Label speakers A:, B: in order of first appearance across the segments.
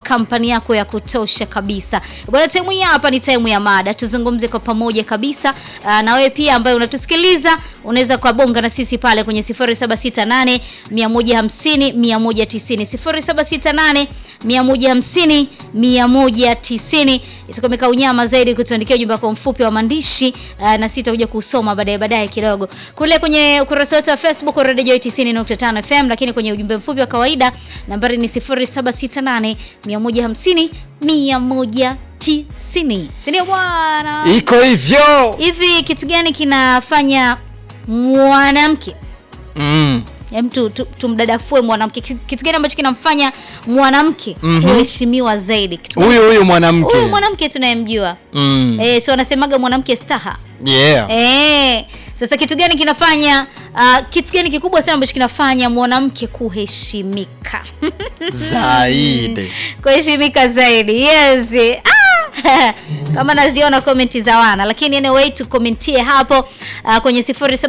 A: kampani yako ya kutosha kabisa bwana. Time hii hapa ni time ya mada, tuzungumze kwa pamoja kabisa. Uh, na wewe pia ambaye unatusikiliza unaweza kuabonga na sisi pale kwenye 0768 150 190 0768 150 190. Itakuwa imekaa unyama zaidi kutuandikia ujumbe wako mfupi wa maandishi uh, na sitakuja kusoma baadaye baadaye kidogo kule kwenye ukurasa wetu wa Facebook Radio Joy 90.5 FM, lakini kwenye ujumbe mfupi wa kawaida nambari ni 0768 150 190. Ndio bwana.
B: Iko hivyo.
A: Hivi kitu gani kinafanya mwanamke
B: Mm.
A: Hem, tu, tu, tumdadafue mwanamke. Kitu kitu gani ambacho kinamfanya mwanamke
B: Mhm.
A: kuheshimiwa zaidi? Kitu gani?
B: Huyu huyu mwanamke.
A: Huyu mwanamke tunayemjua
B: Mm.
A: eh, si wanasemaga mwanamke staha
B: Yeah.
A: eh. Sasa kitu gani kinafanya uh, kitu gani kikubwa sana ambacho kinafanya mwanamke kuheshimika
B: Zaidi.
A: kuheshimika zaidi yes. Ah! kama naziona komenti za wana lakini anyway tukomentie hapo uh, kwenye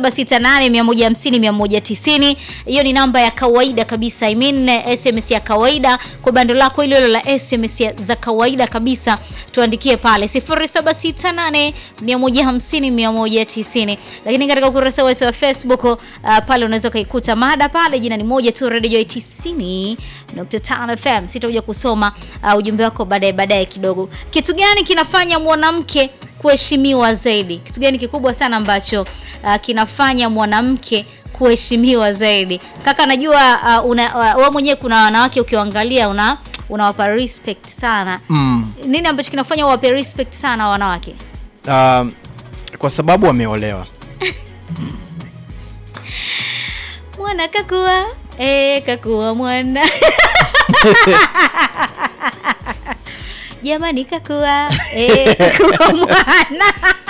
A: 0768150190 hiyo ni namba ya kawaida kabisa I mean, eh, sms ya kawaida kwa bando lako hilo hilo la sms ya- za kawaida kabisa tuandikie pale 0768150190 lakini katika ukurasa wetu wa facebook uh, pale unaweza ukaikuta mada pale jina ni moja tu radio Joy 90.5 fm sitakuja kusoma uh, ujumbe wako baadaye baadaye kidogo kitu gani kinafanya mwanamke kuheshimiwa zaidi kitu gani kikubwa sana ambacho uh, kinafanya mwanamke kuheshimiwa zaidi kaka najua uh, una, uh, wewe mwenyewe kuna wanawake ukiwaangalia una unawapa respect sana
B: Mm.
A: nini ambacho kinafanya uwape respect sana wanawake
B: Um, kwa sababu wameolewa.
A: mwana kakua e, kakua mwana jamani kakua e, kakua mwana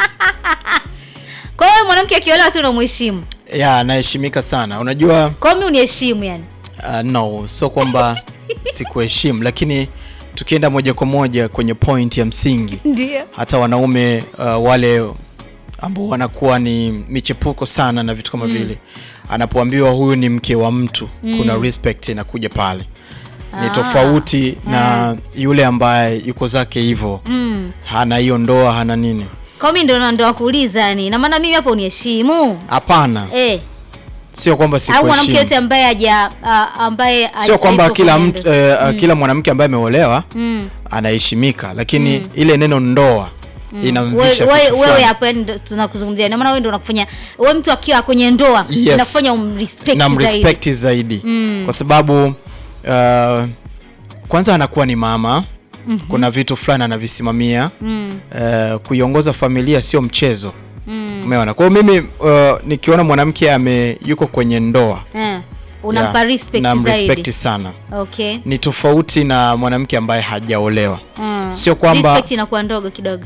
A: kwa hiyo mwanamke akiolewa tu unamheshimu
B: Ya, anaheshimika sana. Unajua
A: kwa hiyo mi uniheshimu yani
B: uh, no, sio kwamba sikuheshimu, lakini tukienda moja kwa moja kwenye point ya msingi,
A: ndio
B: hata wanaume uh, wale ambao wanakuwa ni michepuko sana na vitu kama vile, anapoambiwa huyu ni mke wa mtu, kuna respect inakuja pale ni
A: Ah.
B: tofauti na yule ambaye yuko zake hivyo
A: mm.
B: hana hiyo ndoa hana nini
A: kwa mi ndo ndo wakuuliza yani na maana mimi hapo uniheshimu
B: hapana
A: eh
B: sio kwamba
A: au mwanamke
B: sikuheshimu
A: yote ambaye haja ah, ambaye
B: sio kwamba
A: hayupo
B: kila
A: kwenye
B: mtu
A: ndoa.
B: eh, kila mwanamke ambaye ameolewa
A: mm.
B: anaheshimika lakini ile neno ndoa inamvisha
A: wewe
B: kitu
A: wewe
B: fulani.
A: hapo yani ndo tunakuzungumzia ndio maana wewe ndio unakufanya wewe mtu akiwa kwenye ndoa
B: Yes.
A: inakufanya umrespect
B: na
A: zaidi
B: mrespect zaidi
A: Mm.
B: kwa sababu uh, kwanza anakuwa ni mama kuna vitu fulani anavisimamia
A: mm.
B: uh, kuiongoza familia sio mchezo
A: Mm.
B: umeona kwa hiyo mimi uh, nikiona mwanamke ame yuko kwenye ndoa
A: Eh. unampa
B: yeah,
A: respect
B: namrespect
A: zaidi
B: sana
A: okay
B: ni tofauti na mwanamke ambaye hajaolewa
A: mm.
B: Sio kwamba-
A: respect inakuwa ndogo kidogo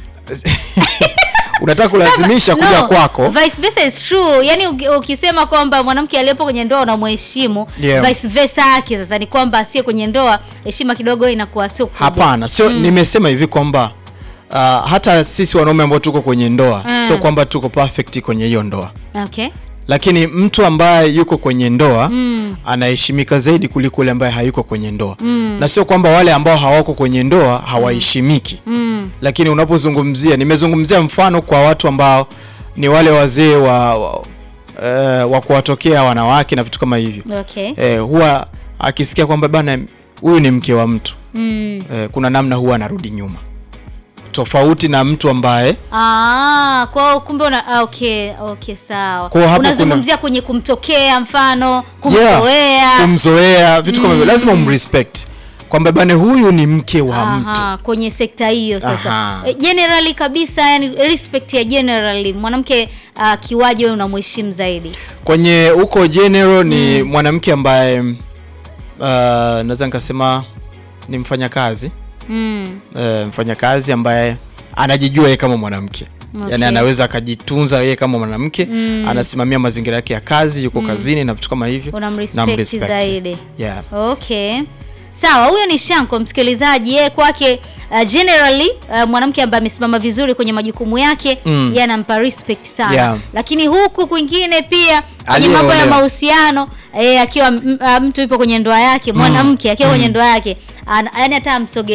B: unataka kulazimisha kuja
A: No,
B: kwako
A: vice versa is true yani uki- ukisema kwamba mwanamke aliyepo kwenye ndoa unamheshimu
B: Yeah.
A: vice versa yake sasa ni kwamba asiye kwenye ndoa heshima kidogo inakuwa sio kubwa.
B: hapana sio nimesema hivi kwamba uh, hata sisi wanaume ambao tuko kwenye ndoa
A: Mm.
B: sio kwamba tuko perfect kwenye hiyo ndoa
A: okay
B: lakini mtu ambaye yuko kwenye ndoa
A: mm.
B: anaheshimika zaidi kuliko yule ambaye hayuko kwenye ndoa
A: Mm.
B: na sio kwamba wale ambao hawako kwenye ndoa hawaheshimiki
A: Mm.
B: lakini unapozungumzia nimezungumzia mfano kwa watu ambao ni wale wazee wa, wa, uh, wa kuwatokea wanawake na vitu kama hivyo
A: okay
B: eh, huwa akisikia kwamba bana huyu ni mke wa mtu
A: mm.
B: eh, kuna namna huwa anarudi nyuma tofauti na mtu ambaye
A: Ah, kwa kumbe una ah, okay, okay sawa.
B: Kwa hapo
A: Unazungumzia kwenye kumtokea mfano,
B: Yeah,
A: kumzoea.
B: kumzoea vitu kama hivyo lazima umrespect kwamba bana huyu ni mke wa mtu
A: Aha, kwenye sekta hiyo sasa.
B: Aha.
A: E, generally kabisa yani respect ya generally mwanamke uh, kiwaje wewe unamheshimu zaidi.
B: kwenye huko general ni mwanamke ambaye uh, naweza nikasema ni mfanyakazi
A: Mm.
B: uh, mfanyakazi ambaye anajijua yeye kama mwanamke
A: Okay.
B: yaani anaweza akajitunza yeye kama mwanamke
A: Mm.
B: anasimamia mazingira yake ya kazi yuko kazini na vitu kama hivyo
A: Unamrespect
B: Namrespect.
A: zaidi.
B: yeah.
A: Okay. Sawa, huyo ni Shanko msikilizaji. Yeye kwake uh, generally uh, mwanamke ambaye amesimama vizuri kwenye majukumu yake
B: Mm.
A: yeye anampa respect sana.
B: Yeah.
A: Lakini huku kwingine pia kwenye mambo ya
B: Aliyeolewa.
A: mahusiano eh, akiwa m- uh, mtu yupo kwenye ndoa yake, mwanamke akiwa kwenye ndoa yake, an- yaani hata amsoge